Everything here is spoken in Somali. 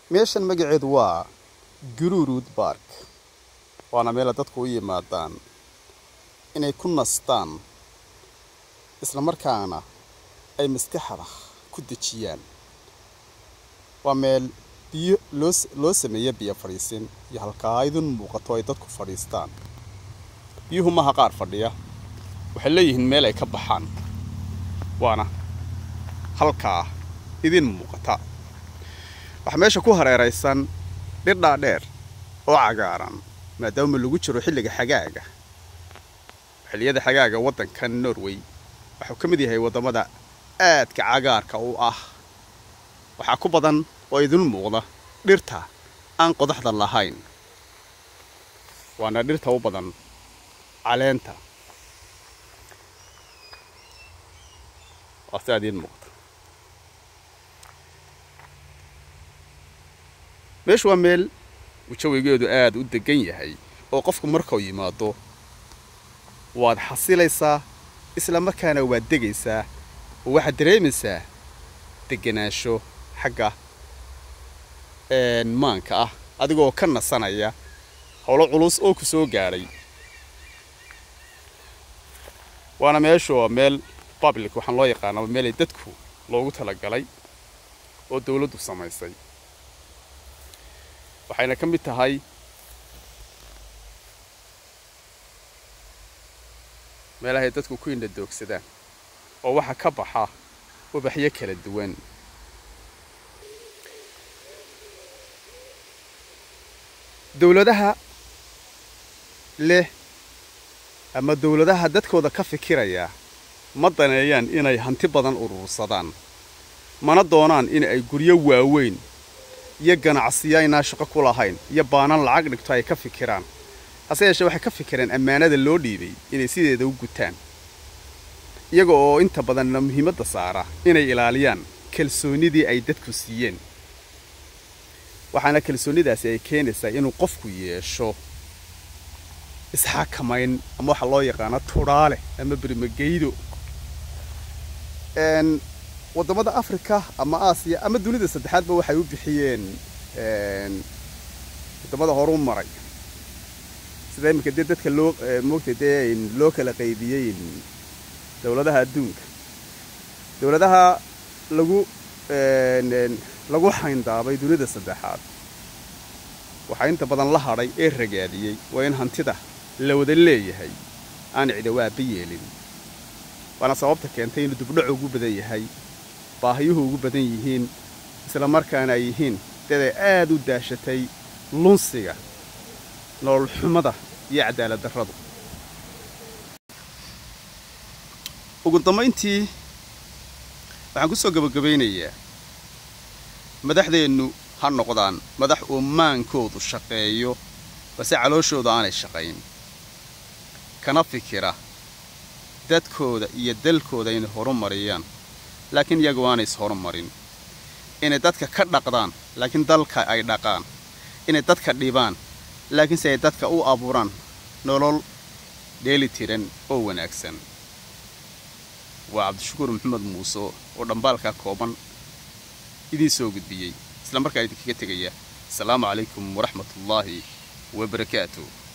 meeshan magaceedu waa gururuud bark waana meela dadku u yimaadaan inay ku nastaan isla markaana ay maskaxda ku dejiyaan waa meel biyo loo loo sameeya biyo fadhiisin iyo halkaa idin muuqato ay dadku fadhiistaan biyuhu maha qaar fadhiya waxay leeyihiin meel ay ka baxaan waana halkaa idin muuqata waxaa meesha ku hareeraysan dhidhaa dheer oo cagaaran maadaama lagu jiro xilliga xagaaga xilliyada xagaaga waddankan norway waxuu ka mid yahay waddamada aadka cagaarka u ah waxaa ku badan oo idin muuqda dhirta aan qodaxda lahayn waana dhirta u badan caleenta waa sidaa idiin muuqda meeshu waa meel uu jawigeedu aada u degan yahay oo qofku markuu yimaado waad xasilaysaa isla markaana waad degaysaa oo waxaad dareemaysaa deganaansho xagga maanka ah adigoo ka nasanaya howlo culus oo ku soo gaadhay waana meeshu waa meel public waxaan loo yaqaanaa meelay dadku loogu talagalay oo dawladdu samaysay waxayna ka mid tahay meelahay dadku ku indha doogsadaan oo waxaa ka baxa ubaxyo kala duwan dawladaha leh ama dawladaha dadkooda ka fikiraya ma daneeyaan inay hanti badan urursadaan mana doonaan in ay guryo waaweyn iyo ganacsiyo aynaa shaqo ku lahayn iyo baanan lacag dhigto ay ka fikiraan hase yeeshee waxay ka fikireen ammaanada loo dhiibay inay sideeda u gutaan iyaga oo inta badanna muhiimadda saara inay ilaaliyaan kalsoonnidii ay dadku siiyeen waxaana kalsoonnidaasi ay keenaysaa inuu qofku yeesho isxakamayn ama waxa loo yaqaano tudhaale ama bermageydo waddamada africa ama aasiya ama dunida saddexaadba waxay u bixiyeen waddamada horu maray sida iminka dee dadka loo moogtay dee loo kala qaybiyey dawladaha adduunka dawladaha lagu lagu xayndaabay dunida saddexaad waxaa inta badan la hadhay ee ragaadiyey waa in hantida la wada leeyahay aan cidawaaba yeelin waana sababta keentay inuu dubdhacu ugu badan yahay baahiyuhu ugu badan yihiin isla markaana ay yihiin dad ay aada u daashatay lunsiga nolol xumada iyo cadaalad darradu ugu dambayntii waxaan ku soo gabagabaynayaa madaxdeennu ha noqdaan madax uu maankoodu shaqeeyo balse calooshooda aanay shaqayn kana fikira dadkooda iyo dalkooda inay horumariyaan laakiin iyagu aanay is horumarin inay dadka ka dhaqdaan laakiin dalka ay dhaqaan inay dadka dhibaan laakiinse ay dadka u abuuraan nolol dheeli tiran oo wanaagsan waa cabdishakuur maxamed muuse oo dhambaalka kooban idiin soo gudbiyey isla markaa idinkaga tegaya asalaamu calaykum waraxmatullaahi wabarakaatu